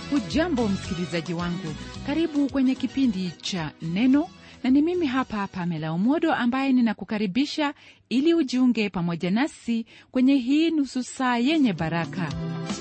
hujambo msikilizaji wangu karibu kwenye kipindi cha neno na ni mimi hapa pamela umodo ambaye ninakukaribisha ili ujiunge pamoja nasi kwenye hii nusu saa yenye baraka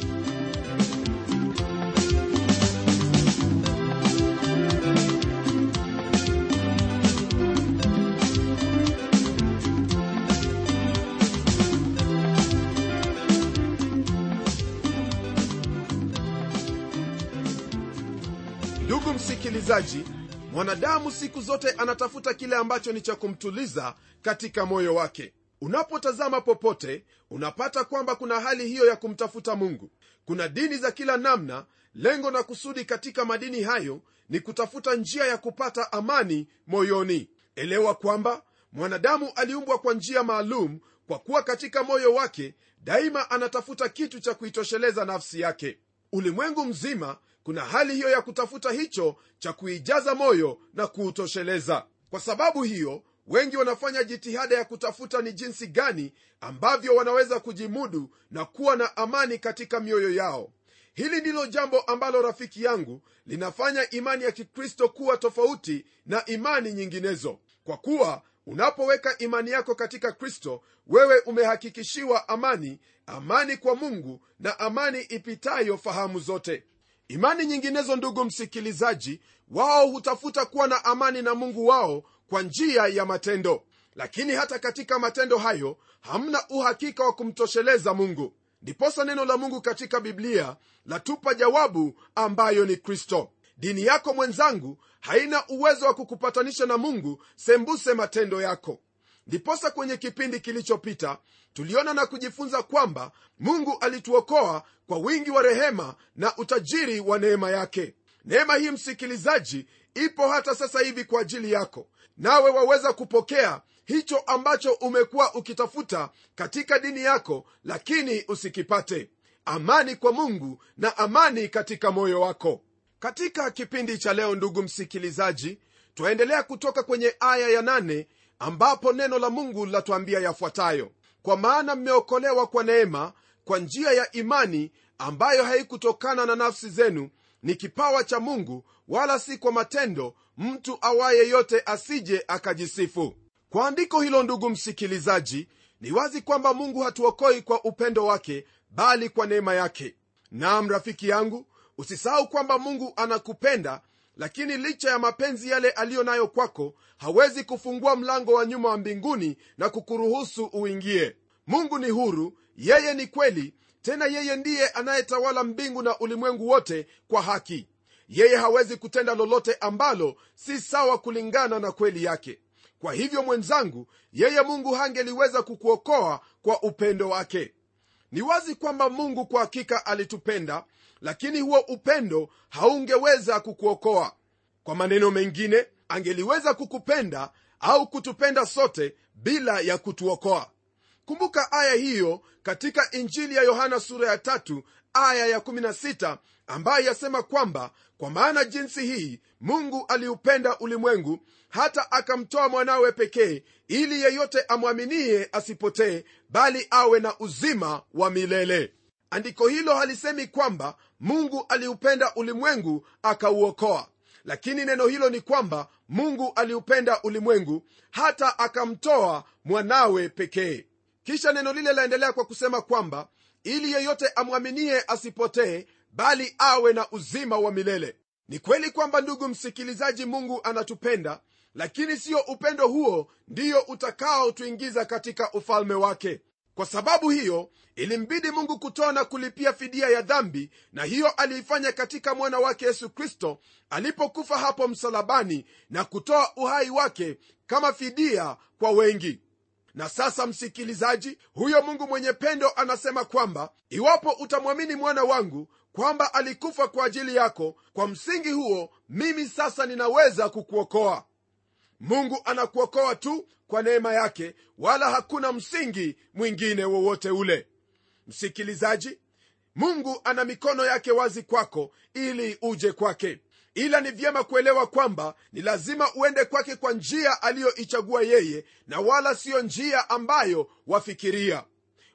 ndugu msikilizaji mwanadamu siku zote anatafuta kile ambacho ni cha kumtuliza katika moyo wake unapotazama popote unapata kwamba kuna hali hiyo ya kumtafuta mungu kuna dini za kila namna lengo na kusudi katika madini hayo ni kutafuta njia ya kupata amani moyoni elewa kwamba mwanadamu aliumbwa kwa njia maalum kwa kuwa katika moyo wake daima anatafuta kitu cha kuitosheleza nafsi yake ulimwengu mzima kuna hali hiyo ya kutafuta hicho cha kuijaza moyo na kuutosheleza kwa sababu hiyo wengi wanafanya jitihada ya kutafuta ni jinsi gani ambavyo wanaweza kujimudu na kuwa na amani katika mioyo yao hili ndilo jambo ambalo rafiki yangu linafanya imani ya kikristo kuwa tofauti na imani nyinginezo kwa kuwa unapoweka imani yako katika kristo wewe umehakikishiwa amani amani kwa mungu na amani ipitayo fahamu zote imani nyinginezo ndugu msikilizaji wao hutafuta kuwa na amani na mungu wao kwa njia ya matendo lakini hata katika matendo hayo hamna uhakika wa kumtosheleza mungu ndiposa neno la mungu katika biblia latupa jawabu ambayo ni kristo dini yako mwenzangu haina uwezo wa kukupatanisha na mungu sembuse matendo yako ndiposa kwenye kipindi kilichopita tuliona na kujifunza kwamba mungu alituokoa kwa wingi wa rehema na utajiri wa neema yake neema hii msikilizaji ipo hata sasa hivi kwa ajili yako nawe waweza kupokea hicho ambacho umekuwa ukitafuta katika dini yako lakini usikipate amani kwa mungu na amani katika moyo wako katika kipindi cha leo ndugu msikilizaji twaendelea kutoka kwenye aya ya nane ambapo neno la mungu latuambia yafuatayo kwa maana mmeokolewa kwa neema kwa njia ya imani ambayo haikutokana na nafsi zenu ni kipawa cha mungu wala si kwa matendo mtu awaye yote asije akajisifu kwa andiko hilo ndugu msikilizaji ni wazi kwamba mungu hatuokoi kwa upendo wake bali kwa neema yake nam rafiki yangu usisahau kwamba mungu anakupenda lakini licha ya mapenzi yale aliyo nayo kwako hawezi kufungua mlango wa nyuma wa mbinguni na kukuruhusu uingie mungu ni huru yeye ni kweli tena yeye ndiye anayetawala mbingu na ulimwengu wote kwa haki yeye hawezi kutenda lolote ambalo si sawa kulingana na kweli yake kwa hivyo mwenzangu yeye mungu hangeliweza kukuokoa kwa upendo wake ni wazi kwamba mungu kwa hakika alitupenda lakini huo upendo haungeweza kukuokoa kwa maneno mengine angeliweza kukupenda au kutupenda sote bila ya kutuokoa kumbuka aya hiyo katika injili ya yohana sura ya tatu aya ya 16 ambayo yasema kwamba kwa maana jinsi hii mungu aliupenda ulimwengu hata akamtoa mwanawe pekee ili yeyote amwaminie asipotee bali awe na uzima wa milele andiko hilo halisemi kwamba mungu aliupenda ulimwengu akauokoa lakini neno hilo ni kwamba mungu aliupenda ulimwengu hata akamtoa mwanawe pekee kisha neno lile laendelea kwa kusema kwamba ili yeyote amwaminie asipotee bali awe na uzima wa milele ni kweli kwamba ndugu msikilizaji mungu anatupenda lakini siyo upendo huo ndiyo utakaotuingiza katika ufalme wake kwa sababu hiyo ilimbidi mungu kutoa na kulipia fidia ya dhambi na hiyo aliifanya katika mwana wake yesu kristo alipokufa hapo msalabani na kutoa uhai wake kama fidia kwa wengi na sasa msikilizaji huyo mungu mwenye pendo anasema kwamba iwapo utamwamini mwana wangu kwamba alikufa kwa ajili yako kwa msingi huo mimi sasa ninaweza kukuokoa mungu anakuokoa tu kwa neema yake wala hakuna msingi mwingine wowote ule msikilizaji mungu ana mikono yake wazi kwako ili uje kwake ila ni vyema kuelewa kwamba ni lazima uende kwake kwa njia aliyoichagua yeye na wala siyo njia ambayo wafikiria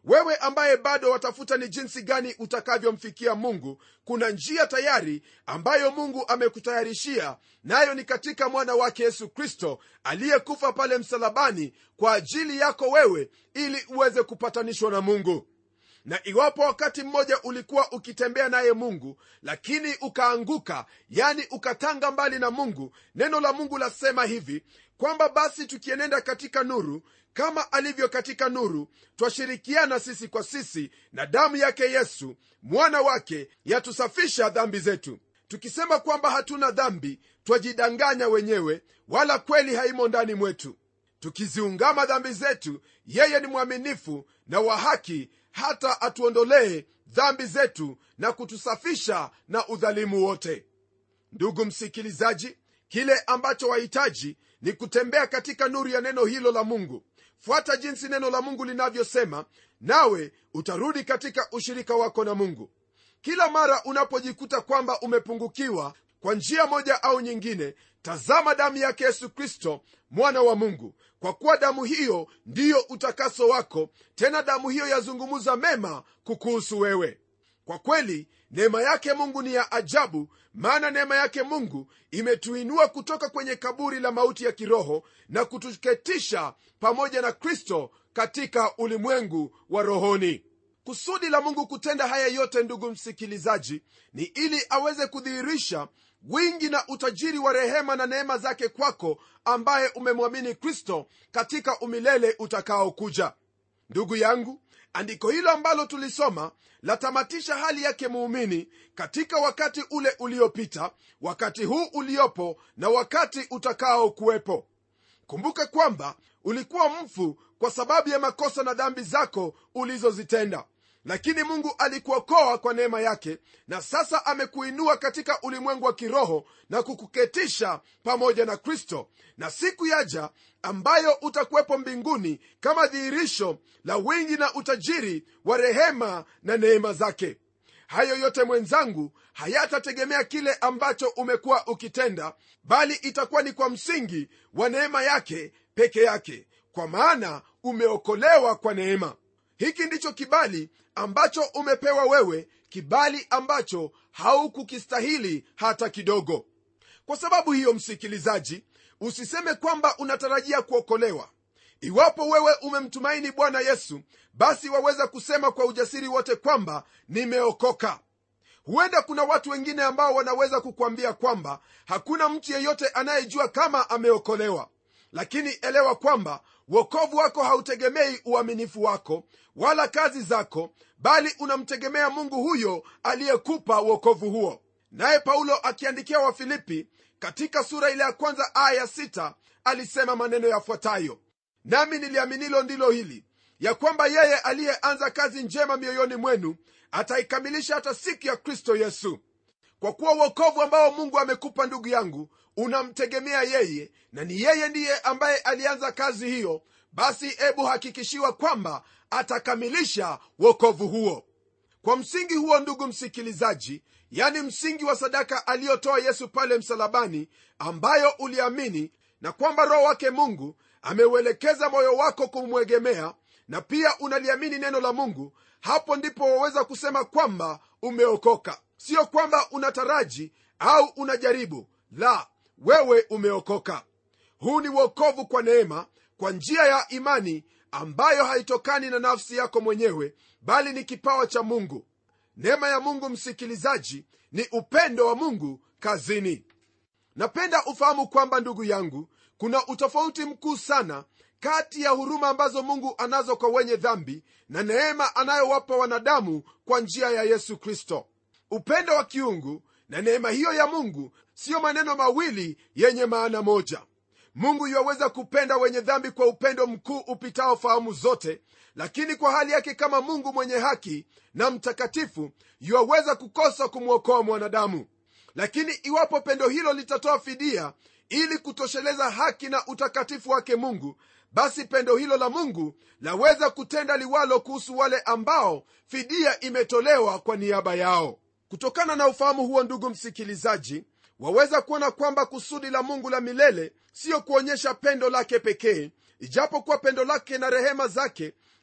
wewe ambaye bado watafuta ni jinsi gani utakavyomfikia mungu kuna njia tayari ambayo mungu amekutayarishia nayo ni katika mwana wake yesu kristo aliyekufa pale msalabani kwa ajili yako wewe ili uweze kupatanishwa na mungu na iwapo wakati mmoja ulikuwa ukitembea naye mungu lakini ukaanguka yani ukatanga mbali na mungu neno la mungu lasema hivi kwamba basi tukienenda katika nuru kama alivyo katika nuru twashirikiana sisi kwa sisi na damu yake yesu mwana wake yatusafisha dhambi zetu tukisema kwamba hatuna dhambi twajidanganya wenyewe wala kweli haimo ndani mwetu tukiziungama dhambi zetu yeye ni mwaminifu na wa haki hata atuondolee dhambi zetu na kutusafisha na udhalimu wote ndugu msikilizaji kile ambacho wahitaji ni kutembea katika nuru ya neno hilo la mungu fuata jinsi neno la mungu linavyosema nawe utarudi katika ushirika wako na mungu kila mara unapojikuta kwamba umepungukiwa kwa njia moja au nyingine tazama damu yake yesu kristo mwana wa mungu kwa kuwa damu hiyo ndiyo utakaso wako tena damu hiyo yazungumza mema kukuhusu wewe kwa kweli neema yake mungu ni ya ajabu maana neema yake mungu imetuinua kutoka kwenye kaburi la mauti ya kiroho na kutuketisha pamoja na kristo katika ulimwengu wa rohoni kusudi la mungu kutenda haya yote ndugu msikilizaji ni ili aweze kudhihirisha wingi na utajiri wa rehema na neema zake kwako ambaye umemwamini kristo katika umilele utakaokuja ndugu yangu andiko hilo ambalo tulisoma latamatisha hali yake muumini katika wakati ule uliopita wakati huu uliopo na wakati utakao kuwepo kumbuka kwamba ulikuwa mfu kwa sababu ya makosa na dhambi zako ulizozitenda lakini mungu alikuokoa kwa neema yake na sasa amekuinua katika ulimwengu wa kiroho na kukuketisha pamoja na kristo na siku yaja ambayo utakuwepo mbinguni kama dhihirisho la wingi na utajiri wa rehema na neema zake hayo yote mwenzangu hayatategemea kile ambacho umekuwa ukitenda bali itakuwa ni kwa msingi wa neema yake peke yake kwa maana umeokolewa kwa neema hiki ndicho kibali ambacho umepewa wewe kibali ambacho haukukistahili hata kidogo kwa sababu hiyo msikilizaji usiseme kwamba unatarajia kuokolewa iwapo wewe umemtumaini bwana yesu basi waweza kusema kwa ujasiri wote kwamba nimeokoka huenda kuna watu wengine ambao wanaweza kukwambia kwamba hakuna mtu yeyote anayejua kama ameokolewa lakini elewa kwamba wokovu wako hautegemei uaminifu wako wala kazi zako bali unamtegemea mungu huyo aliyekupa wokovu huo naye paulo akiandikia wafilipi katika sura ile ya kwanza aya ya sita alisema maneno yafuatayo nami niliaminilo ndilo hili ya kwamba yeye aliyeanza kazi njema mioyoni mwenu ataikamilisha hata siku ya kristo yesu kwa kuwa uokovu ambao mungu amekupa ndugu yangu unamtegemea yeye na ni yeye ndiye ambaye alianza kazi hiyo basi hebu hakikishiwa kwamba atakamilisha wokovu huo kwa msingi huo ndugu msikilizaji yani msingi wa sadaka aliyotoa yesu pale msalabani ambayo uliamini na kwamba roho wake mungu ameuelekeza moyo wako kumwegemea na pia unaliamini neno la mungu hapo ndipo waweza kusema kwamba umeokoka sio kwamba unataraji au unajaribu la wewe umeokoka huu ni uokovu kwa neema kwa njia ya imani ambayo haitokani na nafsi yako mwenyewe bali ni kipawa cha mungu neema ya mungu msikilizaji ni upendo wa mungu kazini napenda ufahamu kwamba ndugu yangu kuna utofauti mkuu sana kati ya huruma ambazo mungu anazo kwa wenye dhambi na neema anayowapa wanadamu kwa njia ya yesu kristo upendo wa kiungu na neema hiyo ya mungu siyo maneno mawili yenye maana moja mungu yuwaweza kupenda wenye dhambi kwa upendo mkuu upitao fahamu zote lakini kwa hali yake kama mungu mwenye haki na mtakatifu yuwaweza kukosa kumwokoa mwanadamu lakini iwapo pendo hilo litatoa fidia ili kutosheleza haki na utakatifu wake mungu basi pendo hilo la mungu laweza kutenda liwalo kuhusu wale ambao fidia imetolewa kwa niaba yao kutokana na ufahamu huo ndugu msikilizaji waweza kuona kwamba kusudi la mungu la milele siyo kuonyesha pendo lake pekee ijapokuwa pendo lake na rehema zake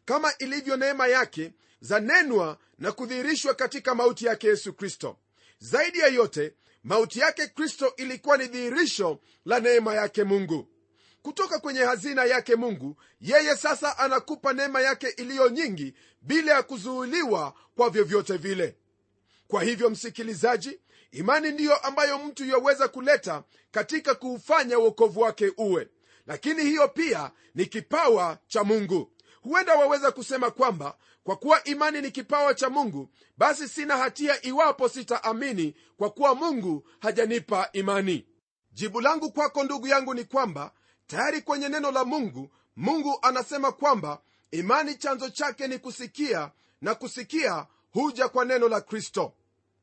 kama ilivyo neema yake zanenwa na kudhihirishwa katika mauti yake yesu kristo zaidi ya yote mauti yake kristo ilikuwa ni dhihirisho la neema yake mungu kutoka kwenye hazina yake mungu yeye sasa anakupa neema yake iliyo nyingi bila ya kuzuuliwa kwa vyovyote vile kwa hivyo msikilizaji imani ndiyo ambayo mtu yaweza kuleta katika kuufanya uokovu wake uwe lakini hiyo pia ni kipawa cha mungu huenda waweza kusema kwamba kwa kuwa imani ni kipawa cha mungu basi sina hatia iwapo sitaamini kwa kuwa mungu hajanipa imani jibu langu kwako ndugu yangu ni kwamba tayari kwenye neno la mungu mungu anasema kwamba imani chanzo chake ni kusikia na kusikia huja kwa neno la kristo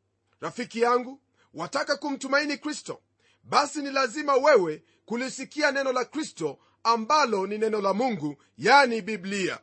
rafiki yangu wataka kumtumaini kristo basi ni lazima wewe kulisikia neno la kristo ambalo ni neno la mungu yani biblia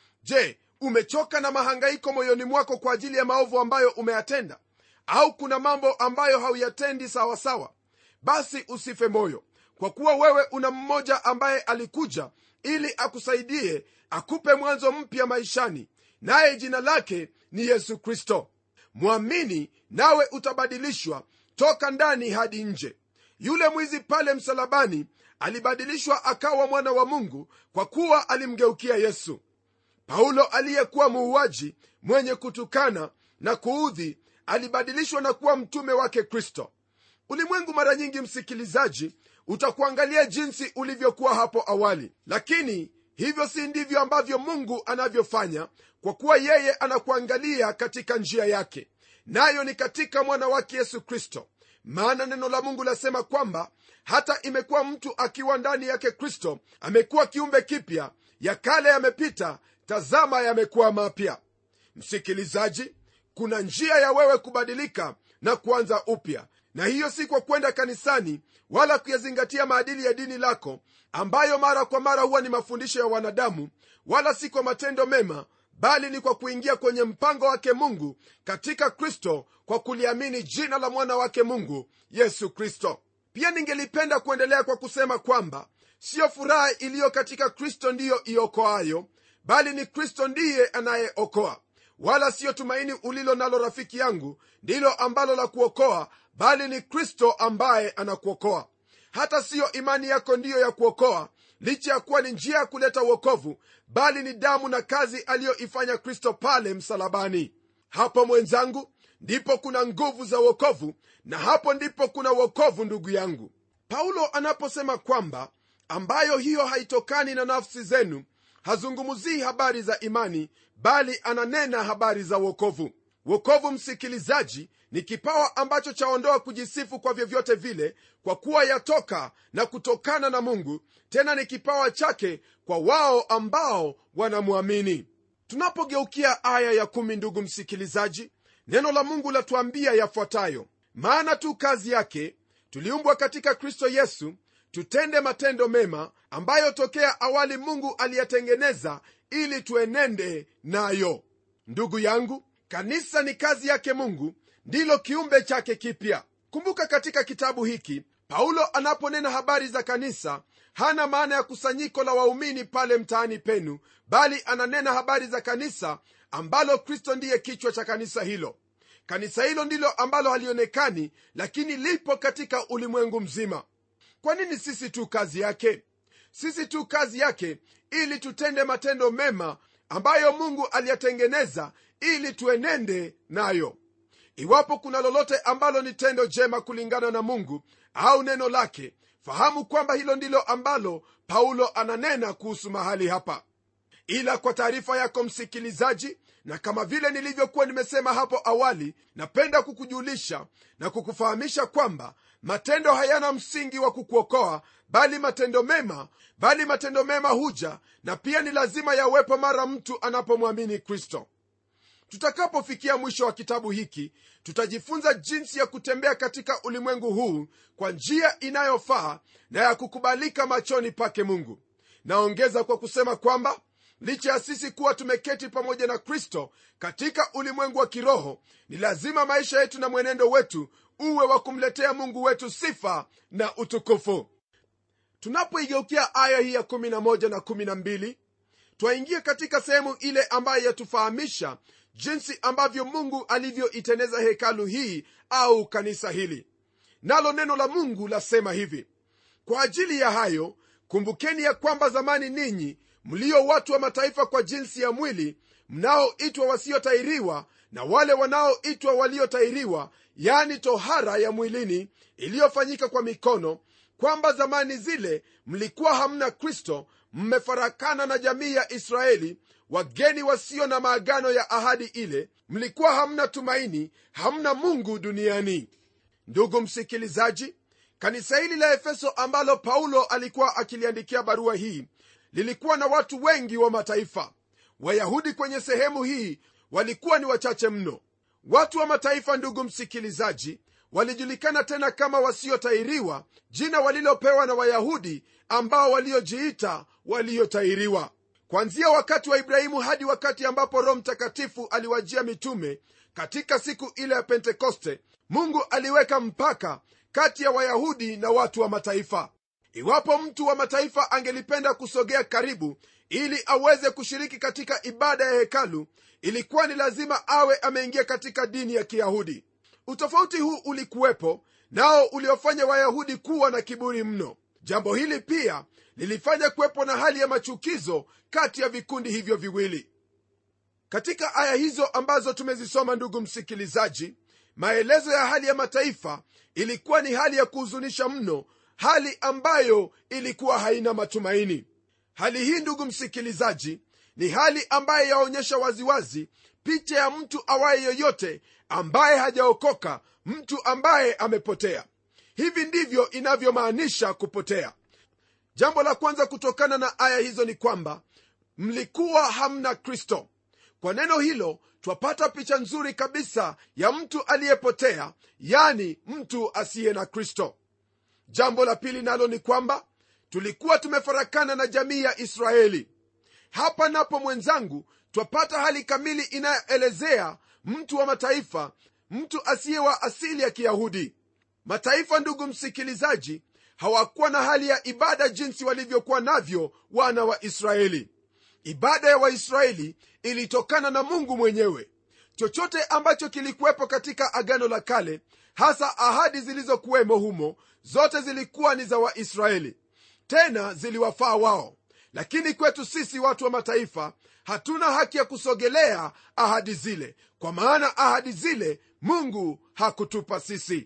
je umechoka na mahangaiko moyoni mwako kwa ajili ya maovu ambayo umeyatenda au kuna mambo ambayo hauyatendi sawasawa basi usife moyo kwa kuwa wewe una mmoja ambaye alikuja ili akusaidie akupe mwanzo mpya maishani naye jina lake ni yesu kristo mwamini nawe utabadilishwa toka ndani hadi nje yule mwizi pale msalabani alibadilishwa akawa mwana wa mungu kwa kuwa alimgeukia yesu paulo aliyekuwa muuaji mwenye kutukana na kuudhi alibadilishwa na kuwa mtume wake kristo ulimwengu mara nyingi msikilizaji utakuangalia jinsi ulivyokuwa hapo awali lakini hivyo si ndivyo ambavyo mungu anavyofanya kwa kuwa yeye anakuangalia katika njia yake nayo ni katika mwana wake yesu kristo maana neno la mungu lasema kwamba hata imekuwa mtu akiwa ndani yake kristo amekuwa kiumbe kipya ya kale yamepita tazama yamekuwa mapya msikilizaji kuna njia ya wewe kubadilika na kuanza upya na hiyo si kwa kwenda kanisani wala kuyazingatia maadili ya dini lako ambayo mara kwa mara huwa ni mafundisho ya wanadamu wala si kwa matendo mema bali ni kwa kuingia kwenye mpango wake mungu katika kristo kwa kuliamini jina la mwana wake mungu yesu kristo pia ningelipenda kuendelea kwa kusema kwamba siyo furaha iliyo katika kristo ndiyo iokoayo bali ni kristo ndiye anayeokoa wala siyo tumaini ulilo nalo rafiki yangu ndilo ambalo la kuokoa bali ni kristo ambaye anakuokoa hata siyo imani yako ndiyo ya kuokoa licha ya kuwa ni njia ya kuleta uokovu bali ni damu na kazi aliyoifanya kristo pale msalabani hapo mwenzangu ndipo kuna nguvu za uokovu na hapo ndipo kuna uokovu ndugu yangu paulo anaposema kwamba ambayo hiyo haitokani na nafsi zenu hazungumzii habari za imani bali ananena habari za uokovu wokovu msikilizaji ni kipawa ambacho chaondoa kujisifu kwa vyovyote vile kwa kuwa yatoka na kutokana na mungu tena ni kipawa chake kwa wao ambao wanamwamini tunapogeukia aya ya kumi ndugu msikilizaji neno la mungu latuambia yafuatayo maana tu kazi yake tuliumbwa katika kristo yesu tutende matendo mema ambayo tokea awali mungu aliyatengeneza ili tuenende nayo ndugu yangu kanisa ni kazi yake mungu ndilo kiumbe chake kipya kumbuka katika kitabu hiki paulo anaponena habari za kanisa hana maana ya kusanyiko la waumini pale mtaani penu bali ananena habari za kanisa ambalo kristo ndiye kichwa cha kanisa hilo kanisa hilo ndilo ambalo halionekani lakini lipo katika ulimwengu mzima kwa nini sisi tu kazi yake sisi tu kazi yake ili tutende matendo mema ambayo mungu aliyatengeneza ili tuenende nayo iwapo kuna lolote ambalo ni tendo jema kulingana na mungu au neno lake fahamu kwamba hilo ndilo ambalo paulo ananena kuhusu mahali hapa ila kwa taarifa yako msikilizaji na kama vile nilivyokuwa nimesema hapo awali napenda kukujulisha na kukufahamisha kwamba matendo hayana msingi wa kukuokoa bali matendo mema bali matendo mema huja na pia ni lazima yawepo mara mtu anapomwamini kristo tutakapofikia mwisho wa kitabu hiki tutajifunza jinsi ya kutembea katika ulimwengu huu kwa njia inayofaa na ya kukubalika machoni pake mungu naongeza kwa kusema kwamba licha ya sisi kuwa tumeketi pamoja na kristo katika ulimwengu wa kiroho ni lazima maisha yetu na mwenendo wetu uwe wa kumletea mungu wetu sifa na utukufu tunapoigeukia aya hii ya 11 na 12 twaingia katika sehemu ile ambayo yatufahamisha jinsi ambavyo mungu alivyoiteneza hekalu hii au kanisa hili nalo neno la mungu lasema hivi kwa ajili ya hayo kumbukeni ya kwamba zamani ninyi mlio watu wa mataifa kwa jinsi ya mwili mnaoitwa wasiotairiwa na wale wanaoitwa waliotairiwa yani tohara ya mwilini iliyofanyika kwa mikono kwamba zamani zile mlikuwa hamna kristo mmefarakana na jamii ya israeli wageni wasio na maagano ya ahadi ile mlikuwa hamna tumaini hamna mungu duniani ndugu msikilizaji kanisa hili la efeso ambalo paulo alikuwa akiliandikia barua hii lilikuwa na watu wengi wa mataifa wayahudi kwenye sehemu hii walikuwa ni wachache mno watu wa mataifa ndugu msikilizaji walijulikana tena kama wasiotairiwa jina walilopewa na wayahudi ambao waliojiita waliotairiwa kwanzia wakati wa ibrahimu hadi wakati ambapo roho mtakatifu aliwajia mitume katika siku ile ya pentekoste mungu aliweka mpaka kati ya wayahudi na watu wa mataifa iwapo mtu wa mataifa angelipenda kusogea karibu ili aweze kushiriki katika ibada ya hekalu ilikuwa ni lazima awe ameingia katika dini ya kiyahudi utofauti huu ulikuwepo nao uliofanya wayahudi kuwa na kiburi mno jambo hili pia lilifanya kuwepo na hali ya machukizo kati ya vikundi hivyo viwili katika aya hizo ambazo tumezisoma ndugu msikilizaji maelezo ya hali ya mataifa ilikuwa ni hali ya kuhuzunisha mno hali ambayo ilikuwa haina matumaini hali hii ndugu msikilizaji ni hali ambayo yaonyesha waziwazi picha ya mtu awaye yoyote ambaye hajaokoka mtu ambaye amepotea hivi ndivyo inavyomaanisha kupotea jambo la kwanza kutokana na aya hizo ni kwamba mlikuwa hamna kristo kwa neno hilo twapata picha nzuri kabisa ya mtu aliyepotea yani mtu asiye na kristo jambo la pili nalo ni kwamba tulikuwa tumefarakana na jamii ya israeli hapa napo mwenzangu twapata hali kamili inayoelezea mtu wa mataifa mtu asiye wa asili ya kiyahudi mataifa ndugu msikilizaji hawakuwa na hali ya ibada jinsi walivyokuwa navyo wana wa israeli ibada ya waisraeli ilitokana na mungu mwenyewe chochote ambacho kilikuwepo katika agano la kale hasa ahadi zilizokuwemo humo zote zilikuwa ni za waisraeli tena ziliwafaa wao lakini kwetu sisi watu wa mataifa hatuna haki ya kusogelea ahadi zile kwa maana ahadi zile mungu hakutupa sisi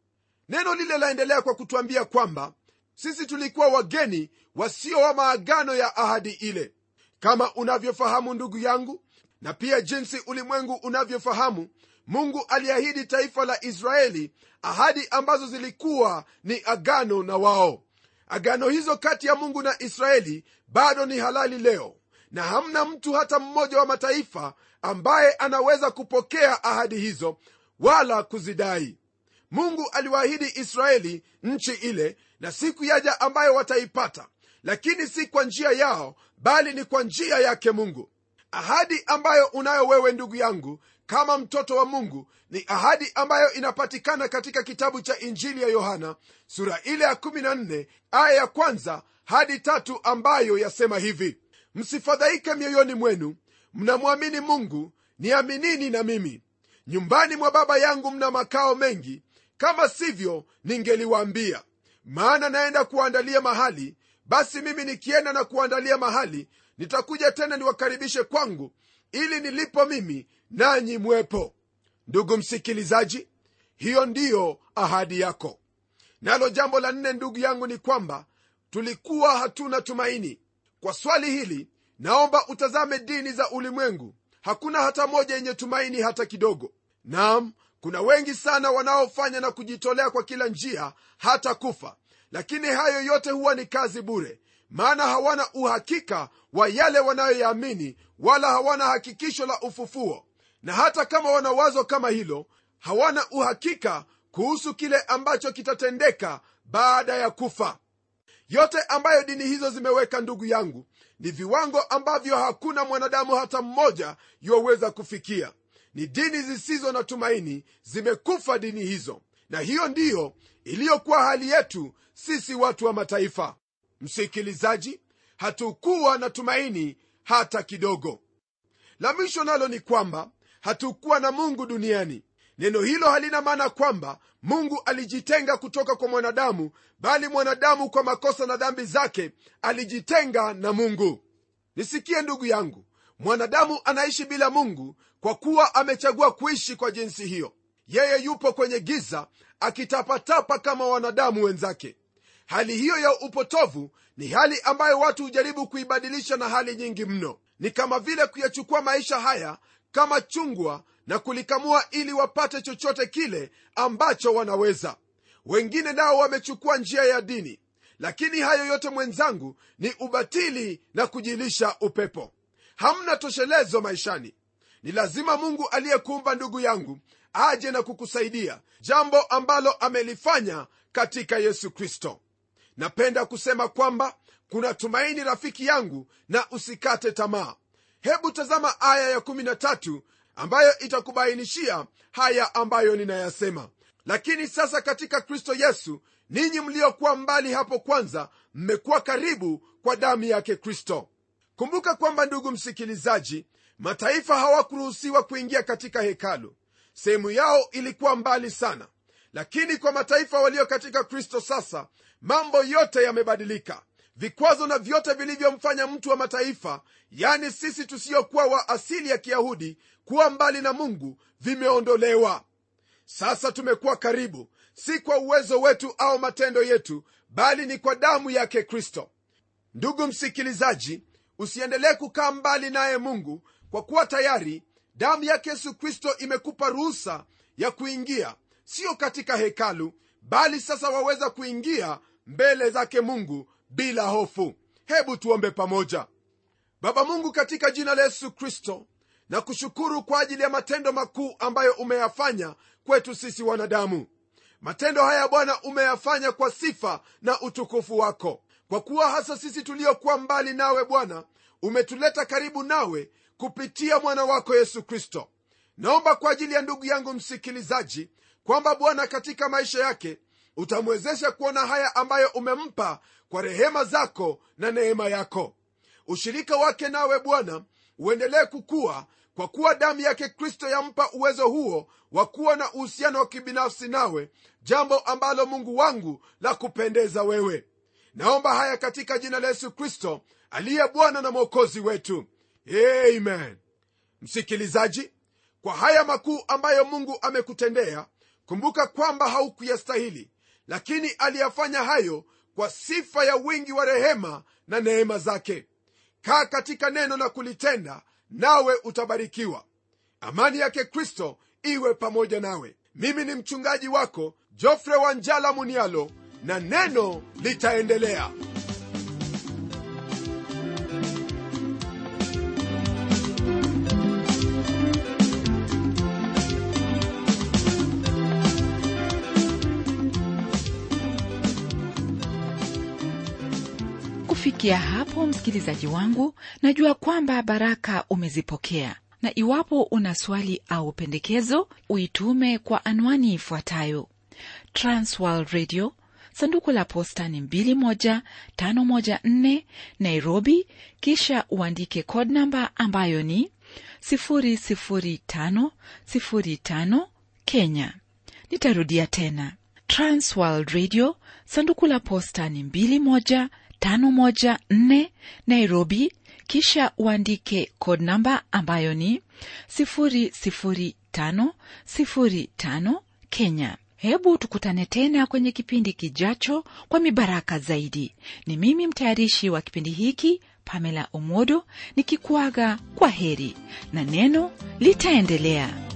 neno lile laendelea kwa kutwambia kwamba sisi tulikuwa wageni wasio wa maagano ya ahadi ile kama unavyofahamu ndugu yangu na pia jinsi ulimwengu unavyofahamu mungu aliahidi taifa la israeli ahadi ambazo zilikuwa ni agano na wao agano hizo kati ya mungu na israeli bado ni halali leo na hamna mtu hata mmoja wa mataifa ambaye anaweza kupokea ahadi hizo wala kuzidai mungu aliwaahidi israeli nchi ile na siku yaja ambayo wataipata lakini si kwa njia yao bali ni kwa njia yake mungu ahadi ambayo unayo wewe ndugu yangu kama mtoto wa mungu ni ahadi ambayo inapatikana katika kitabu cha injili ya yohana sura ile ya 14 aya ya kwanza hadi tatu ambayo yasema hivi msifadhaike mioyoni mwenu mnamwamini mungu niaminini na mimi nyumbani mwa baba yangu mna makao mengi kama sivyo ningeliwaambia maana naenda kuandalia mahali basi mimi nikienda na kuandalia mahali nitakuja tena niwakaribishe kwangu ili nilipo mimi nanyi mwepo ndugu msikilizaji hiyo ndiyo ahadi yako nalo jambo la nne ndugu yangu ni kwamba tulikuwa hatuna tumaini kwa swali hili naomba utazame dini za ulimwengu hakuna hata moja yenye tumaini hata kidogo nam kuna wengi sana wanaofanya na kujitolea kwa kila njia hata kufa lakini hayo yote huwa ni kazi bure maana hawana uhakika wa yale wanayoyaamini wala hawana hakikisho la ufufuo na hata kama wana wazo kama hilo hawana uhakika kuhusu kile ambacho kitatendeka baada ya kufa yote ambayo dini hizo zimeweka ndugu yangu ni viwango ambavyo hakuna mwanadamu hata mmoja yuwaweza kufikia ni dini zisizo na tumaini zimekufa dini hizo na hiyo ndiyo iliyokuwa hali yetu sisi watu wa mataifa msikilizaji hatukuwa na tumaini hata kidogo la mwisho nalo ni kwamba hatukuwa na mungu duniani neno hilo halina maana kwamba mungu alijitenga kutoka kwa mwanadamu bali mwanadamu kwa makosa na dhambi zake alijitenga na mungu nisikie ndugu yangu mwanadamu anaishi bila mungu kwa kuwa amechagua kuishi kwa jinsi hiyo yeye yupo kwenye giza akitapatapa kama wanadamu wenzake hali hiyo ya upotovu ni hali ambayo watu hujaribu kuibadilisha na hali nyingi mno ni kama vile kuyachukua maisha haya kama chungwa na kulikamua ili wapate chochote kile ambacho wanaweza wengine nao wamechukua njia ya dini lakini hayo yote mwenzangu ni ubatili na kujilisha upepo hamna toshelezo maishani ni lazima mungu aliyekuumba ndugu yangu aje na kukusaidia jambo ambalo amelifanya katika yesu kristo napenda kusema kwamba kuna tumaini rafiki yangu na usikate tamaa hebu tazama aya ya13 ambayo itakubainishia haya ambayo ninayasema lakini sasa katika kristo yesu ninyi mliokuwa mbali hapo kwanza mmekuwa karibu kwa damu yake kristo kumbuka kwamba ndugu msikilizaji mataifa hawakuruhusiwa kuingia katika hekalu sehemu yao ilikuwa mbali sana lakini kwa mataifa walio katika kristo sasa mambo yote yamebadilika vikwazo na vyote vilivyomfanya mtu wa mataifa yani sisi tusiyokuwa wa asili ya kiyahudi kuwa mbali na mungu vimeondolewa sasa tumekuwa karibu si kwa uwezo wetu au matendo yetu bali ni kwa damu yake kristo ndugu msikilizaji usiendelee kukaa mbali naye mungu kwa kuwa tayari damu yake yesu kristo imekupa ruhusa ya kuingia sio katika hekalu bali sasa waweza kuingia mbele zake mungu bila hofu hebu tuombe pamoja baba mungu katika jina la yesu kristo na kushukuru kwa ajili ya matendo makuu ambayo umeyafanya kwetu sisi wanadamu matendo haya bwana umeyafanya kwa sifa na utukufu wako kwa kuwa hasa sisi tuliokuwa mbali nawe bwana umetuleta karibu nawe kupitia mwana wako yesu kristo naomba kwa ajili ya ndugu yangu msikilizaji kwamba bwana katika maisha yake utamwezesha kuona haya ambayo umempa kwa rehema zako na neema yako ushirika wake nawe bwana uendelee kukua kwa kuwa damu yake kristo yampa uwezo huo wa kuwa na uhusiano wa kibinafsi nawe jambo ambalo mungu wangu la kupendeza wewe naomba haya katika jina la yesu kristo aliye bwana na mwokozi wetu amen msikilizaji kwa haya makuu ambayo mungu amekutendea kumbuka kwamba haukuyastahili lakini aliyafanya hayo kwa sifa ya wingi wa rehema na neema zake kaa katika neno na kulitenda nawe utabarikiwa amani yake kristo iwe pamoja nawe mimi ni mchungaji wako jofre wanjala munialo na neno litaendelea kufikia hapo msikilizaji wangu najua kwamba baraka umezipokea na iwapo una swali au pendekezo uitume kwa anwani ifuatayo transworld radio sanduku la posta ni 21514 nairobi kisha uandike code namba ambayo ni 00505 kenya nitarudia tena transworld radio sanduku la posta ni 21 514 Nairobi, kisha uandike code namba ambayo ni 00505 Kenya. Hebu tukutane tena kwenye kipindi kijacho kwa mibaraka zaidi. Ni mimi mtayarishi wa kipindi hiki Pamela Omodo nikikuaga kwa heri na neno litaendelea.